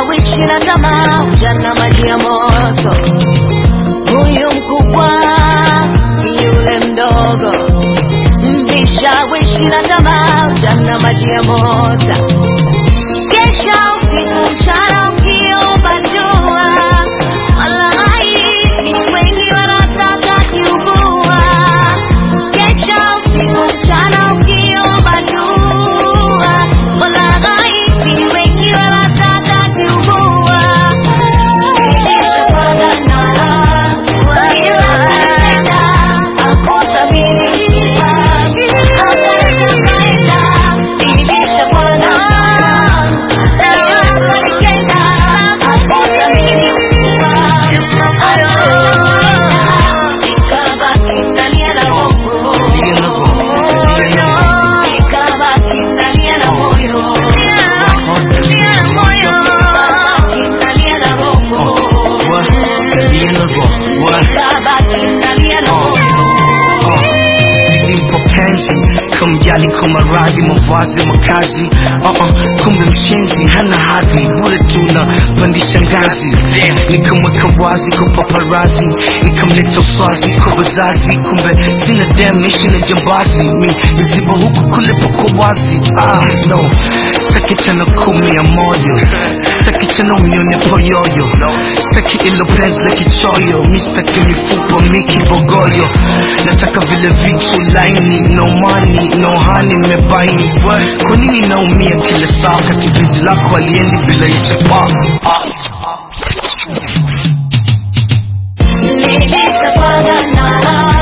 Nilishawishi na tamaa, ujana maji ya moto. Huyu mkubwa yule mdogo, vishawishi na tamaa, ujana maji ya moto. Kesha usiku mchana ukiomba dua, walai ni wengi wanataka kiubua. Kesha usiku mchana ukiomba dua, walai ni wengi wanataka kiubua. Nilishapanga na ila kanitenda, hakuthamini akanichanganya. Nilishapanga na ila kanitenda, hakuthamini nikabaki nalia na roho. Nikabaki nalia na moyo. Nalia na moyo. Nalia na roho. Nikabaki nalia na moyo. nilimpo penzi kumjali kwa maradhi mavazi makazi uh -uh, kumbe mshenzi hana hadhi bure tuna pandisha ngazi nikamweka wazi kwa paparazi nikamleta uswazi kwa wazazi kumbe sina dem ishi na jambazi mi niziba huku kule pako wazi ah, no sitaki tena kumia moyo sitaki tena unione poyoyo sitaki ilo penzi la kichoyo mi sitaki mifupa mi kibogoyo nataka vile vitu laini no money no honey mebaini kwa nini naumia kila saa kati penzi lako aliendi bila ichapa Nilishapanga na